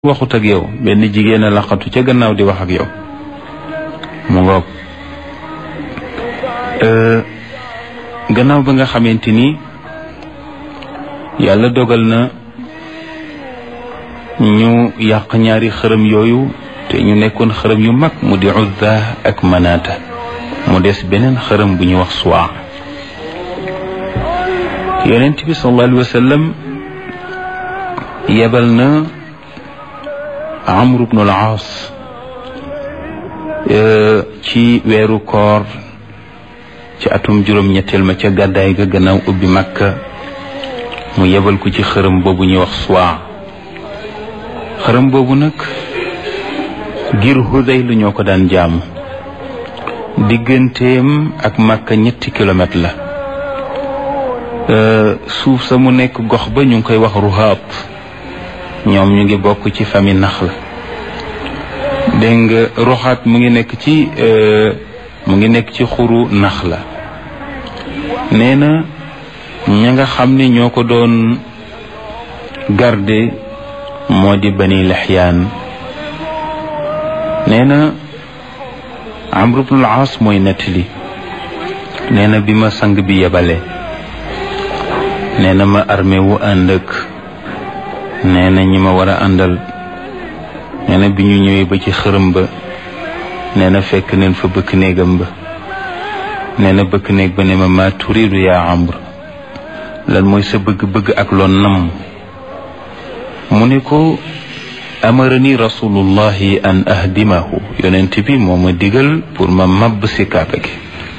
waxut ak yow benn jigéen a laqatu ca gannaaw di wax ak yow mu ngoog gannaaw ba nga xamante ni yàlla dogal na ñu yàq ñaari xërëm yooyu te ñu nekkoon xërëm yu mag mu di Uzza ak Manaata mu des beneen xërëm bu ñuy wax Suwaa yonent bi sallallahu alayhi wa sallam yebal na Amr ibn al-Aas ci weeru koor ci atum juróom-ñetteel ma ca gàddaay ga gannaaw ubbi Makka mu yebal ko ci xërëm boobu ñuy wax Suwaa xërëm boobu nag ngir Hudayl lu ñoo ko daan jaamu digganteem ak Makka ñetti kilomètre la suuf sa mu nekk gox ba ñu ngi koy wax Ruhaat ñoom ñu ngi bokk ci famille nax la dégg nga roxaat mu ngi nekk ci mu ngi nekk ci xuru nax la nee na ña nga xam ne ñoo ko doon garde moo di bani lexyaan nee na amru bnul aas mooy nettali nee na bi ma sang bi yebale nee na ma armé wu ànd ak nee na ñi ma war a àndal nee na bi ñu ñëwee ba ci xërëm ba nee na fekk neen fa bëkk néegam ba nee na bëkk néeg ba ne ma maa turiidu yaa amr lan mooy sa bëgg-bëgg ak loon nam mu ne ko amarani rasulullahi an ahdimahu yonent bi moo ma digal pour ma mabb si kaaba gi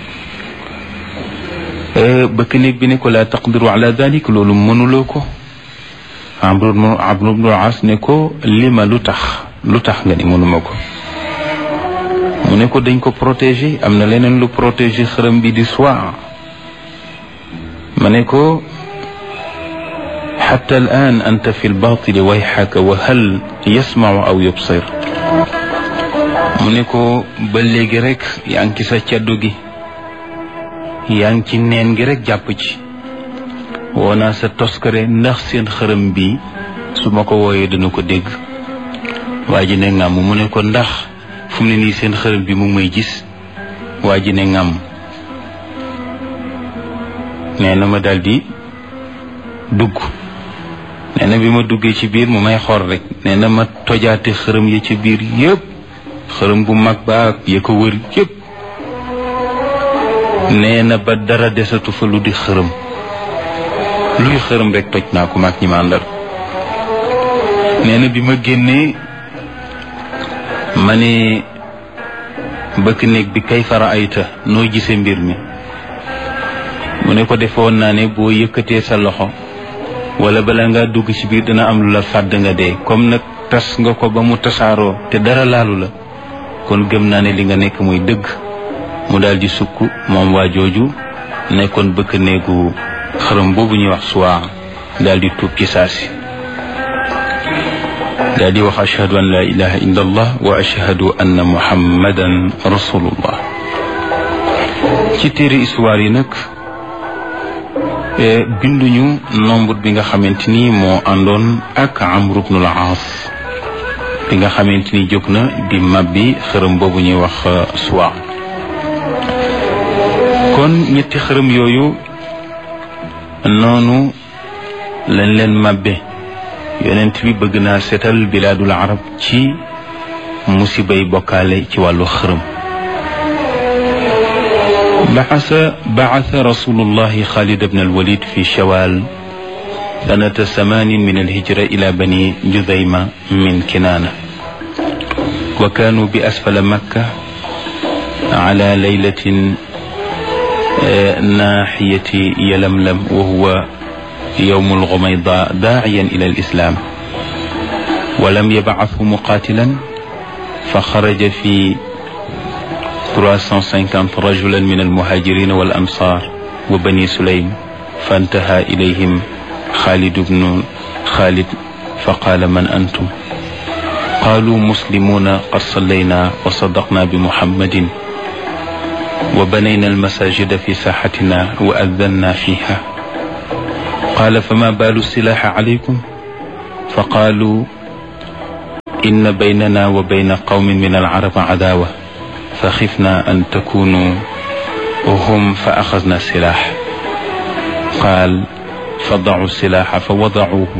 bëkk néeg bi ne ko laa taqdiru ala dalik loolu mënuloo ko Amr ibn al-As ne ko lima lu tax lu tax nga ni mënuma ko mu ne ko dañ ko protéger am na leneen lu protéger xërëm bi di Suwaa ma ne ko xatta al-aan anta fi al-baatili wayxaka wa hal yasmacu aw yubsir mu ne ko ba léegi rek yaa ngi ci sa caddu gi yaa ngi ci neen gi rek jàpp ci woo naa sa toskare ndax seen xërëm bi su ma ko wooyee dana ko dégg waa ji ne ngàmm mu ne ko ndax fu mu ne nii seen xërëm bi mu may gis waa ji ne ngàmm nee na ma daldi dugg nee na bi ma duggee ci biir mu may xor rek nee na ma tojaate xërëm ya ci biir yépp xërëm bu mag ba ak ya ko wër yépp nee na ba dara desatu fa lu di xërëm luy xërëm rek toj naa ko maag ñi ma àndal nee na bi ma génnee ma ne bëkk néeg bi kay fara ayta noo gisee mbir mi mu ne ko defoon naa ne boo yëkkatee sa loxo wala bala nga dugg ci biir dina am lu la fàdd nga dee comme nag tas nga ko ba mu tasaaroo te dara laalu la kon gëm naa ne li nga nekk muy dëgg mu daal di sukk moom waa jooju nekkoon bëkk néegu xërëm boobu ñuy wax suwaa daal di tuub ci saasi daal di wax ashhadu an la ilaha illa allah wa ashhadu anna muhammadan rasulullah ci téere histoire yi nag binduñu nombre bi nga xamante ni moo àndoon ak amru bnul aas bi nga xamante ni jóg na di mabbi xërëm boobu ñuy wax suwaa kon ñetti xërëm yooyu noonu lañ leen màbbe yonent bi bëgg naa seetal bilaadul arab ci musibay bokkaale ci wàllu xërëm baxasa baxasa rasulullahi xaalid bn alwalid fi shawal sanata samanin min alhijra ila bani judayma min kinaana wa kaanu bi asfala makka ala laylatin naaxiyati yalamlam wa huwa yowmu alxumayda daaciyan ila alislam walam yabcahu muqaatilan fa xaraja fi 350 rajulan min almuhaajirina wal ansaar wa bani sulaym fantaha ilayhim xaalid bnu xaalid fa qaala man antum qaalu muslimuuna qad sallayna wa sadaqna bi muhammadin وبنينا المساجد في ساحتنا وأذنا فيها قال فما بال السلاح عليكم فقالوا inna baynana wa bayna qawmin min alcarab cadaawa fa xifna an takunu hum fa axasna silaax qaal fa dacu silaaxa fa wadacuuhu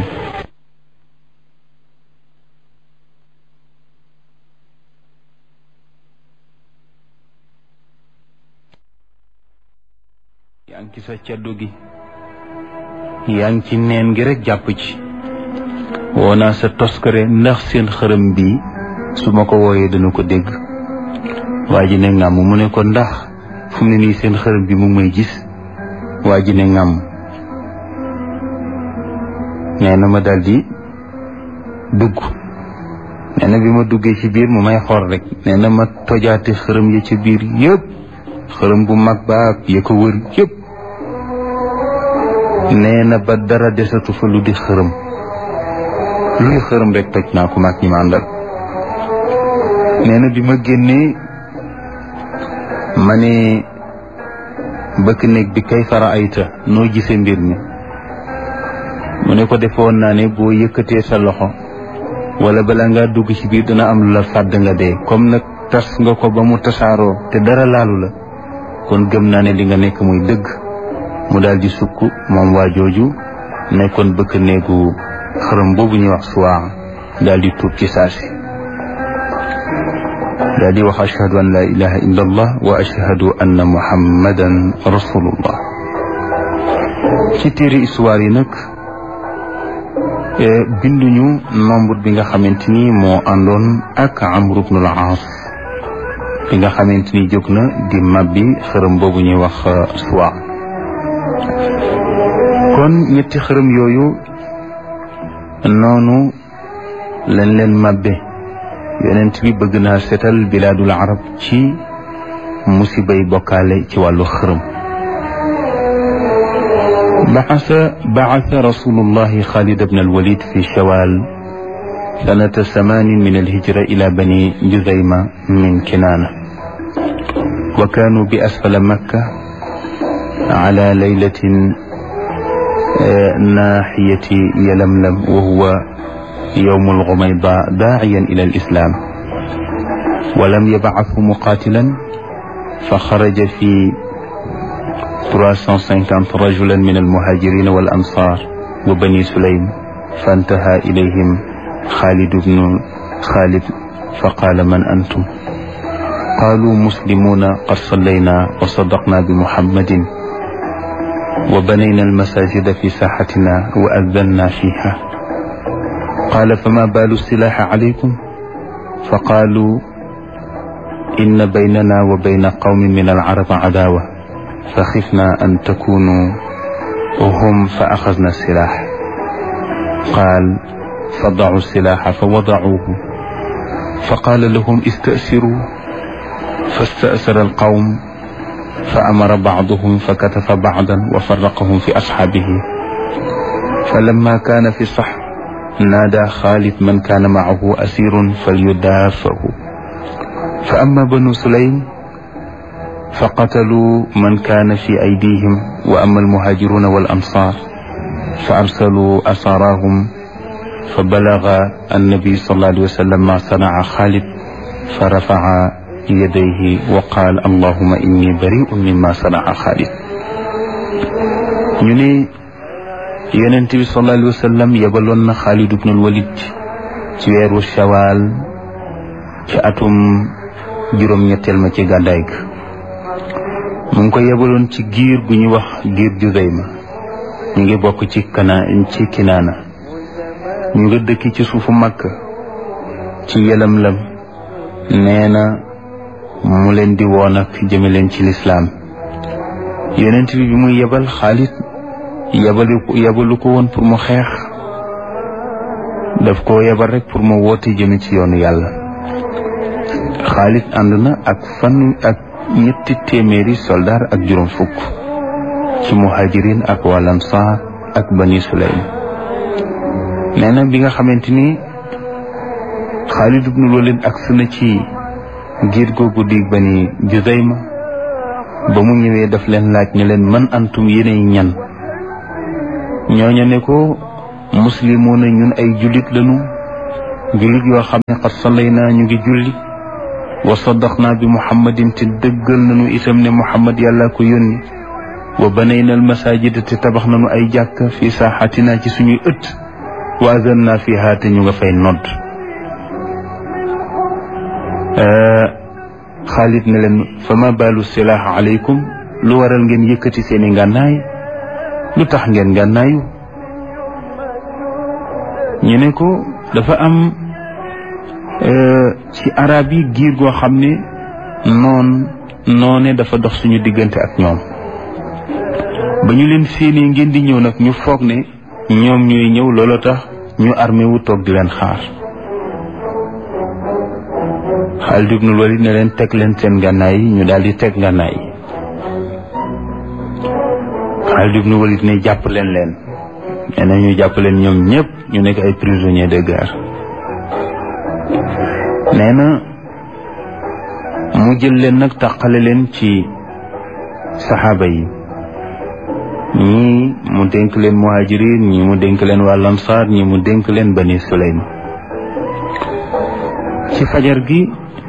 yaa ngi ci sa caddu gi yaa ngi ci neen gi rek jàpp ci woo naa sa toskare ndax seen xërëm bi su ma ko wooyee dana ko dégg waa ji ne ngàmm mu ne ko ndax fu mu ne nii seen xërëm bi mu may gis waa ji ne ngàmm nee na ma daldi dugg nee na bi ma duggee ci biir mu may xool rek nee na ma tojaate xërëm yi ci biir yëpp xërëm bu mag baag ya ko wër yëpp nee na ba dara desatu fa lu di xërëm luy xërëm rek toj naa ko mag ñi ma àndal nee na bi ma génnee ma ne bëkk néeg bi kay fara ayta noo gisee mbir mi mu ne ko defoon naa ne boo yëkkatee sa loxo wala bala ngaa dugg ci biir dana am lu la fàdd nga dee comme nag tas nga ko ba mu tasaaroo te dara laalu la kon gëm naa ne li nga nekk muy dëgg mu daal di sukk moom waa jooju nekkoon bëkk néegu xërëm boobu ñuy wax suwaa daal di tuub ci saasi daal di wax ashhadu an la ilaha illa allah wa ashhadu anna muhammadan rasulullah ci téere histoire yi nag binduñu nombre bi nga xamante ni moo àndoon ak amru ibnul aas bi nga xamante ni jóg na di mabbi xërëm boobu ñuy wax suwaa kon ñetti xërëm yooyu noonu lañ leen mabbe yonent bi bëgg naa seetal bilaadul arab ci musibay bokkaale ci wàllu xërëm بعث بعث رسول الله خالد بن الوليد في شوال سنة ثمان من الهجرة إلى بني جذيمة من كنانة وكانوا بأسفل مكة على ليلة ناحية يلملم وهو يوم الغميضاء داعيا إلى الإسلام ولم يبعثه مقاتلا فخرج في 350 رجلا من المهاجرين والأنصار وبني سليم فانتهى إليهم خالد بن خالد فقال من أنتم قالوا مسلمون قد صلينا وصدقنا بمحمد وبنينا المساجد في ساحتنا وأذنا فيها قال فما بال السلاح عليكم فقالوا إن بيننا وبين قوم من العرب عداوة فخفنا أن تكونوا هم فأخذنا السلاح قال فضعوا السلاح فوضعوه فقال لهم استأسروا فاستأسر القوم فأمر بعضهم فكتف بعضا وفرقهم في أصحابه فلما كان في الصح نادى خالد من كان معه أسير فليدافه فأما بنو سليم فقتلوا من كان في أيديهم وأما المهاجرون والأنصار فأرسلوا أساراهم فبلغ النبي صلى الله عليه وسلم ما صنع خالد فرفع يديه وقال اللهم إني بريء مما صنع خالد ñu ne yonent bi sallallahu alayhi wa sallam yebaloon na Xaalid ibnul Walid ci weeru shawaal ci atum juróom-ñetteel ma ci gàddaay ga mu ngi ko yebaloon ci giir gu ñuy wax giir Juzayma ñu ngi bokk ci kana ci kinaana ñu nga dëkki ci suufu Makka ci yelam-lam nee na mu leen di woon ak jëme leen ci lislaam yonent bi bi muy yebal Xaalid yebalu yebalu ko woon pour mu xeex daf ko yebal rek pour mu woote jëme ci yoonu yàlla Xaalid ànd na ak fan ak ñetti téeméeri soldaar ak juróom fukk ci muhajirin ak wal ansaar ak bani sulaym nee na bi nga xamante ni Xaalid ibnul Walid agsi na ci giir googu di bani Juzayma ba mu ñëwee daf leen laaj ne leen man antum yéenay ñan ñooña ne ko muslimoona ñun ay jullit lañu jullit yoo xam ne xat sallayna ñu ngi julli wa saddaqna bi muhammadin te dëggal nañu itam ne muhammad yàlla ko yónni wa banayna al masajida te tabax nañu ay jàkk fi saaxatina ci suñuy ëtt wa azanna fiha te ñu nga fay nodd xaalit ne leen fa ma baalu silaax aleykum lu waral ngeen yëkkati seeni ngànnaay lu tax ngeen ngànnaayu ñu ne ko dafa am ci arab yi giir goo xam ne noon noone dafa dox suñu diggante ak ñoom ba ñu leen séenee ngeen di ñëw nag ñu foog ne ñoom ñooy ñëw loolu tax ñu armé wu toog di leen xaar Xaalid ibnul Walid ne leen teg leen seen ngànnaay yi ñu daal di teg ngànnaay yi Xaalid ibnul Walid ne jàpp leen leen nee na ñu jàpp leen ñoom ñëpp ñu nekk ay prisonniers de guerre nee na mu jël leen nag tàqale leen ci saxaaba yi ñii mu dénk leen muhajirin ñii mu dénk leen waa lansaar ñii mu dénk leen bani sulaym ci fajar gi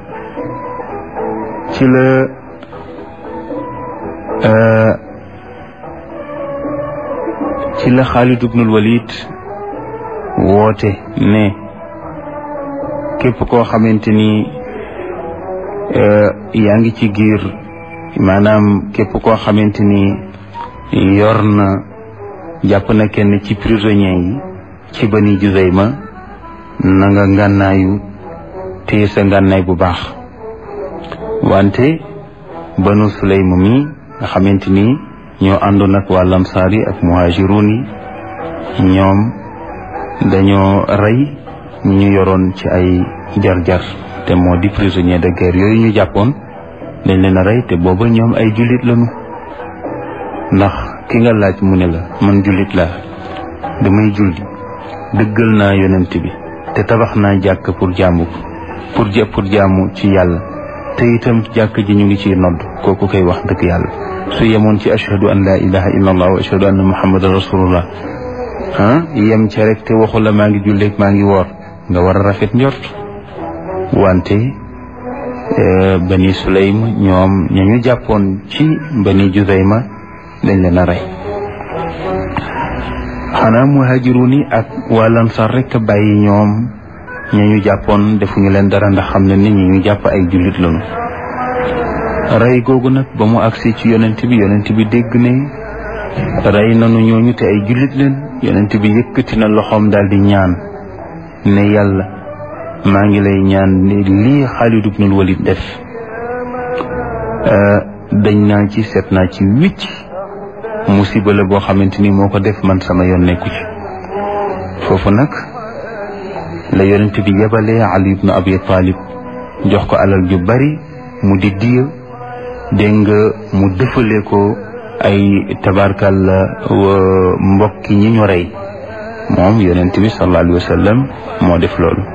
ci la ci la Xaalid ibnul Walid woote ne képp koo xamante ni yaa ngi ci giir maanaam képp koo xamante ni yor na jàpp na kenn ci prisonniers yi ci bani Juzayma na nga ngànnaayu téye sa ngànnaay bu baax wante banu Sulaym mi nga xamante ni ñoo àndoon ak waa lamsaar yi ak muhaajiruun yi ñoom dañoo rey ñi ñu yoroon ci ay jar-jar te moo di prisonnier de guerre yooyu ñu jàppoon dañ leen a rey te booba ñoom ay jullit lañu ndax ki nga laaj mu ne la man jullit laa damay julli dëggal naa yonent bi te tabax naa jàkk pour jaamu pour ja pour jaamu ci yàlla te itam jàkk ji ñu ngi ciy nodd kooku koy wax dëgg yàlla su yemoon ci ashhadu an laa ilaha illa allah wa ashhadu anna muhammadan rasulullah ah yem ca rek te waxu la maa ngi julleeg maa ngi woor nga war a rafet njort wante bani sulaym ñoom ña ñu jàppoon ci bani juzayma dañ leen a rey xanaa muhajirun yi ak waa lansar rek bàyyi ñoom ña ñu jàppoon defuñu leen dara ndax xam ne nit ñi ñu jàpp ay jullit lañu rey googu nag ba mu agsi ci yonent bi yonent bi dégg ne rey nanu ñooñu te ay jullit leen yonent bi yëkkati na loxoom daal di ñaan ne yàlla maa ngi lay ñaan ne lii Xaalid ibnul Walid def dañ naa ci seet naa ci wicc musiba la boo xamante ni moo ko def man sama yoon nekku ci foofu nag la yonent bi yebalee Ali ibnu Abi Talib jox ko alal ju bari mu di diya dégg nga mu dëfale ko ay tabarkal mbokki ñi ñu rey moom yonent bi sallallahu alayhi wa sallam moo def loolu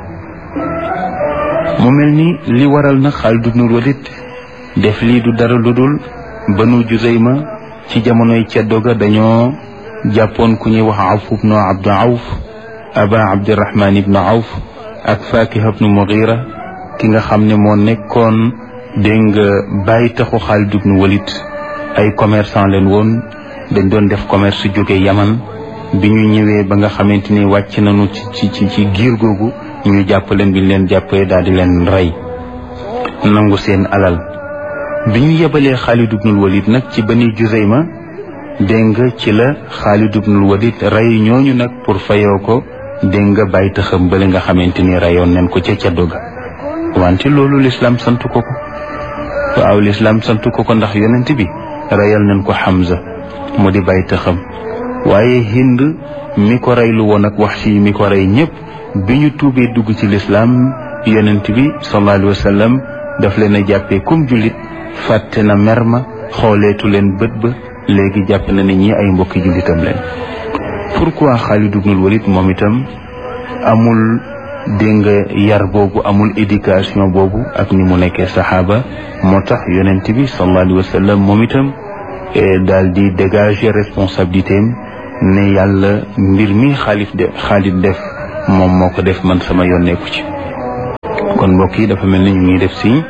mu mel ni li waral na Xaalid ibnul Walid def lii du dara lu dul banu Juzayma ci jamonoy ceddo ga dañoo jàppoon ku ñuy wax Awf ibnu Abdu Awf aba Abdirahman ibnu Awf ak Fakiha ibnu Mughira ki nga xam ne moo nekkoon dégg nga bàyyi taxu Xaalid ibnu Walid ay commerçant leen woon dañ doon def commerce su jóge Yaman bi ñu ñëwee ba nga xamante ni wàcc nañu ci ci ci giir googu ñu jàpp leen bi ñu leen jàppee daal di leen rey nangu seen alal bi ñu yebalee Xaalid ibnul Walid nag ci Bani Juzayma dégg nga ci la Xaalid ibnul Walid rey ñooñu nag pour fayoo ko dégg nga bàyyi taxam bale nga xamante ni reyoon nañ ko ca caddo ga wante loolu lislaam sant ko ko waaw lislaam sant ko ko ndax yonent bi reyal nañ ko Hamza mu di bàyyi taxam waaye Hind mi ko reylu woon ak Wahshi mi ko rey ñëpp bi ñu tuubee dugg ci lislaam yonent bi sallallahu alayhi wa sallam daf leen a jàppee comme jullit fàtte na mer ma xooleetu leen bët ba léegi jàpp na ne ñi ay mbokki jullitam leen pourquoi Xaalid ibnul Walid moom itam amul dégg nga yar boobu amul éducation boobu ak ni mu nekkee saxaaba moo tax yonent bi sallallahu alayhi wa sallam moom itam daal di dégager responsabilité am ne yàlla mbir mi xaalif de Xaalid def moom moo ko def man sama yoon nekku ci kon mbokk yi dafa mel ni ñu ngi def si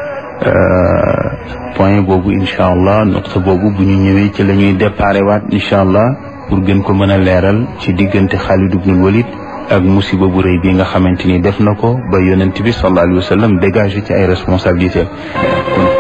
point boobu incha allah nuqta boobu bu ñu ñëwee ci la ñuy déparé waat incha allah pour gën ko mën a leeral ci diggante Xaalid ibnul Walid ak musiba bu rëy bi nga xamante ni def na ko ba yonent bi sallallahu alayhi wa sallam dégagé ci ay responsabilités